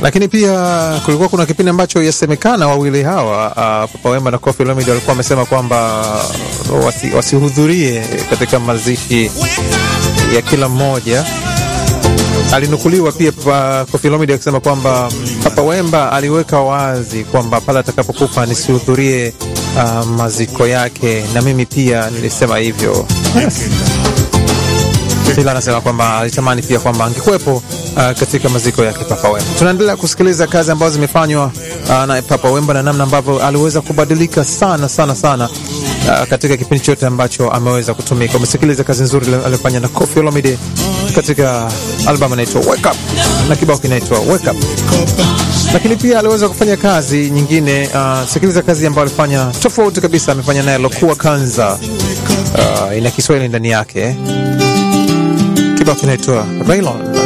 lakini pia kulikuwa kuna kipindi ambacho yasemekana wawili hawa uh, Papa Wemba na Koffi Olomide walikuwa wamesema kwamba wasi, wasihudhurie katika mazishi ya kila mmoja. Alinukuliwa pia Papa Koffi Olomide akisema kwamba Papa Wemba aliweka wazi kwamba pale atakapokufa nisihudhurie uh, maziko yake, na mimi pia nilisema hivyo. Yes. Ila anasema kwamba alitamani pia kwamba angekuwepo uh, katika maziko yake Papa Wemba. Tunaendelea kusikiliza kazi ambazo zimefanywa uh, na Papa Wemba na namna ambavyo aliweza kubadilika sana sana sana uh, katika kipindi chote ambacho ameweza kutumika. Umesikiliza kazi nzuri aliyofanya na Koffi Olomide katika albamu inaitwa Wake Up na kibao kinaitwa Wake Up lakini pia aliweza kufanya kazi nyingine. Uh, sikiliza kazi ambayo alifanya tofauti kabisa, amefanya naye Lokua Kanza. Uh, ina Kiswahili ndani yake, kibao kinaitwa Raylon.